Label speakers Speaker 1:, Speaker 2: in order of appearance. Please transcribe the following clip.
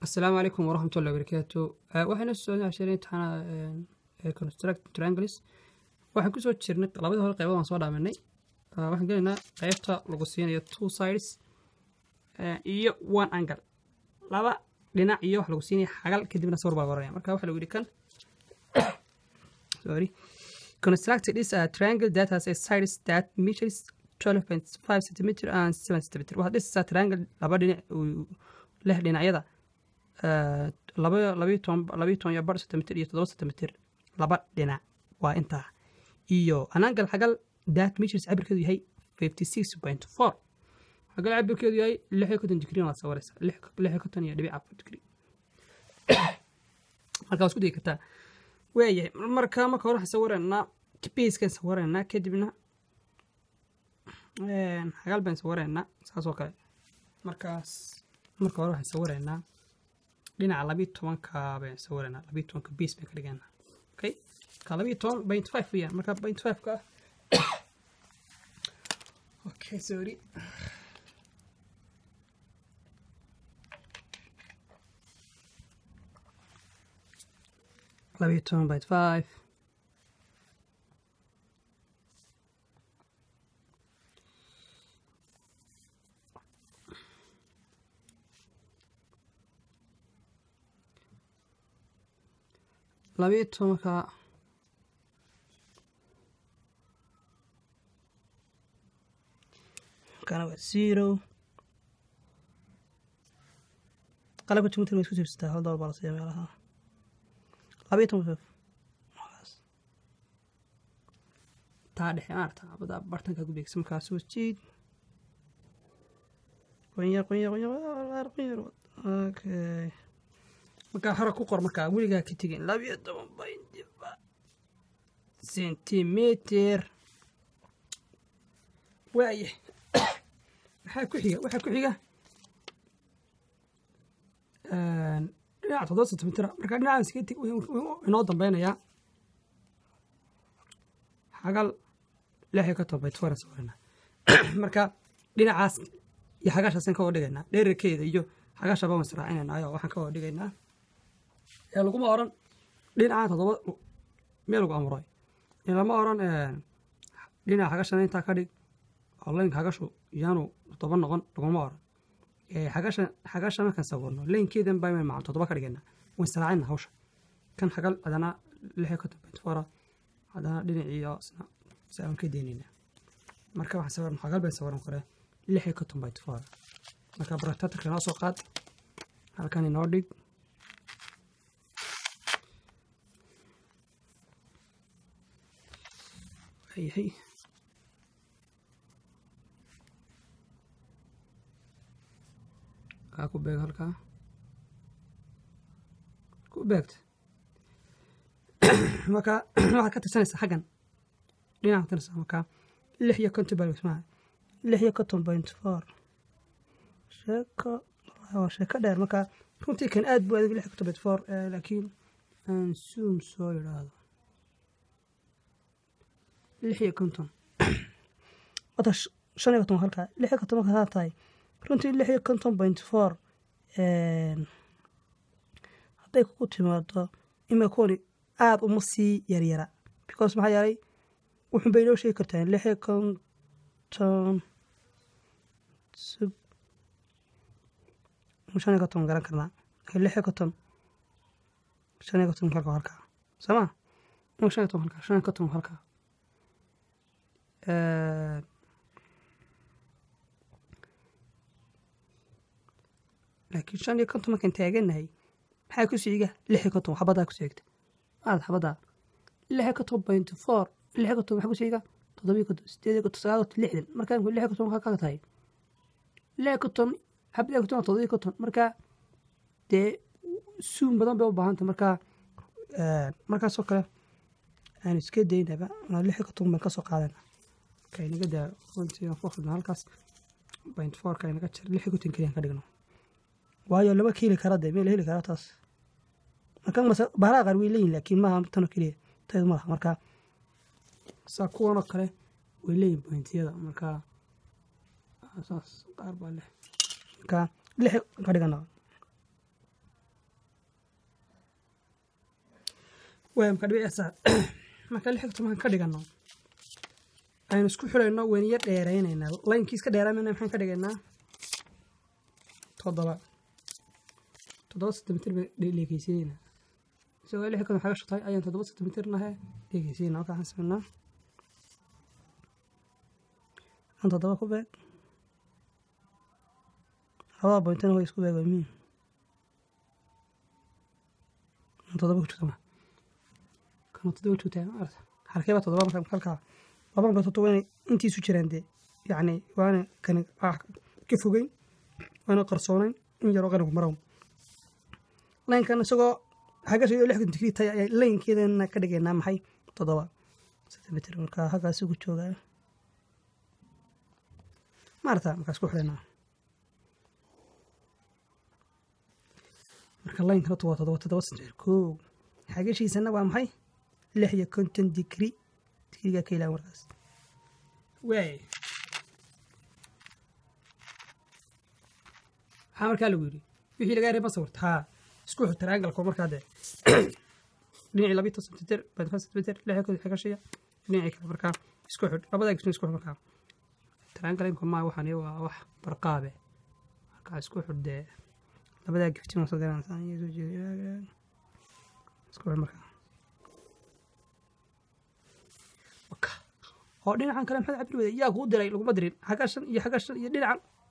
Speaker 1: asalaamu calaykum waraxmat ullahi barakaatu waxayna soo cashareen imtixaana construct triangles waxaan kusoo jirnay labadii hore qeybood waan soo dhaaminay waxaan gelaynaa qeybta lagu siinayo two sides iyo one angle laba dhinac iyo wax lagu siinaya xagal kadibna sawir baa oranaya marka waxa lagu yidhi kan sorry constructed is a triangle that has a sides that measures 12.5 centimeter and 7 centimeter waxaad dhisaysaa triangle laba dhinac uu leh dhinacyada laba labiyo toban labiyo toban iyo bar centimeter iyo toddoba centimeter laba dhinac waa intaa iyo anangal xagal that measures cabirkeedu yahay 56.4 xagal cabirkeedu yahay lix iyo konton digrii waad sawiraysaa lix iyo konton iyo dhibic afar digrii marka waa isku dayi kartaa waayahay marka marka hore waxaan sawiraynaa baskan sawiraynaa kadibna xagal baan sawiraynaa saas oo kale markaas marka hore waxaan sawiraynaa dhinaca labiyo tobanka baan sawiraynaa labiyo tobanka base baan ka dhigaynaa okay ka labiyo toban point five weyaan marka point five ka okay sorry labiyo toban point five labiyo tobanka kana waa zero qalabka jumtir way isku sibsataa hal dolar baa la siiya meelaha labiyo toban fif taa dhexe maarata abada bartanka ku beegsa markaas soo jiid qunyar qunyar qunyar qunyar okay markaa hore ku qor markaa weligaa ka tegin labiyo toban bayndiba centimeter waaye maxaa ku xiga waxaa ku xiga dhinaca toddoba centimeter markaa dhinacan iska teg inoo dambeynayaa xagal lix iyo konton bayt foran sawirana marka dhinacaas iyo xagaashaasaan ka wada dhigaynaa dheerarkeeda iyo xagaasha baan israacinayna ayo waxaan ka wada dhigaynaa ee laguma oran dhinacan toddoba meel lagu amuray lama oran dhinaca xagashana intaa ka dhig oo laynka xagashu yaanu toddoba noqon laguma oran xagasha xagasha markaan sawirno laynkeedan baa maca toddoba ka dhigayna waan israacina hawsha kan xagal hadana lix iyo konton point foura haddana dhinaciiyo isna saan ka deynayna marka waxaan sawirna xagal baan sawiran kore lix iyo konton point four marka baratatarka inoo soo qaad halkan inoo dhig yahay kaa ku beeg halkaa ku beegta marka waxaad ka tirsanaysaa xaggan dhinaca tirsanaysaa markaa lix iyo konton baa ismaha lix iyo konton point four sheeko waa sheeko dheer marka runtii kan aad buu adag lix iyo konton point four laakiin aan zoom soo yidhaahdo lix iyo konton wata shan iyo konton halkaa lix iyo konton markaa tahay runtii lix iyo konton point four hadday kugu timaado ima kuwani aada uma sii yaryara because maxaa yeelay wuxun bay inoo sheegi kartaa lix iyo konton sub shan iyo konton garan karnaa lix iyo konton shan iyo konton halka halkaa soo ma shan iyo konton halkaa shan iyo konton halkaa laakiin shan iyo konton markaan taaganahay maxaa ku siiga lix iyo konton xabadaa ku seegta maarad xabadaa lix iyo konton point four lix iyo konton maxaa ku siiga toddobiyo konton sideed iyo konton sagaal konton lixdan markaan lix iyo konton maxaa ka tahay lix iyo konton xabad iyo konton waa toddobiyo konton marka dee suun badan bay u baahantay marka markaasoo kale aan iska daynaba lix iyo konton baan kasoo qaadana okay naga daa runtii aan ku akhrina halkaas point fourka inaga jir lix iyo konton keliyan ka dhigno waayo lama keeli kara dee meel heli kara taas marka bahlaha qaar way leeyihin laakiin maaha tanoo keliya taydu malaha marka saa kuwanoo kale way leeyihin pointiyada marka saas qaar baa leh marka lix ka dhigana waaya marka dhibic sa marka lix iyo toban ka dhigano aynu isku xidhayno weyniyo dheeraynaynaa laynkii iska dheeraamayna maxaan ka dhigaynaa toddoba toddoba sentimitir baan dheegeysiinaynaa isagoo lix kan waxaa shutay ayaan toddoba sentimitir nahe dheegeysiinaa marka waxaan samaynaa aan toddoba ku beeg labada bointana way isku beeg waa muhiim aan toddoba ku jirta ma kana toddoba joogtaa ma arta halkeeba toddoba marka halkaa laba marka toddoba inay intiisu jiraan dee yacni waana kani ka fogeyn waana qarsoonayn in yaroo qanigu marow laynkan isagoo xagasha iyo lixdan digrii tahay ayaa laynkeedana ka dhigaynaa maxay toddoba sentimitir marka halkaas ugu joogaa maarata markaas ku xidhanaa marka laynka horta waa toddoba toddoba sentimitir koo xagashiisana waa maxay lix iyo konton digri digrigaa ka ilaa markaas waay maxaa markaa lagu yidhi wixii lagaa reeba sawirta haa isku xir triangalka markaa dee dhinacii labiyo toban sentimitir bainfan sentimitir lix iyo xagashiya dhinacii kale markaa isku xidh labadaa gishna isku xidh markaa triangalinka maa waxaan waa wax barqaabe markaa isku xidh dee labadaa giftin soo garanaysaa isku xidh markaa oo dhinacan kale maxaad cabir wada yaa kuu diray laguma dirin xagga shan iyo xagga shan iyo dhinacan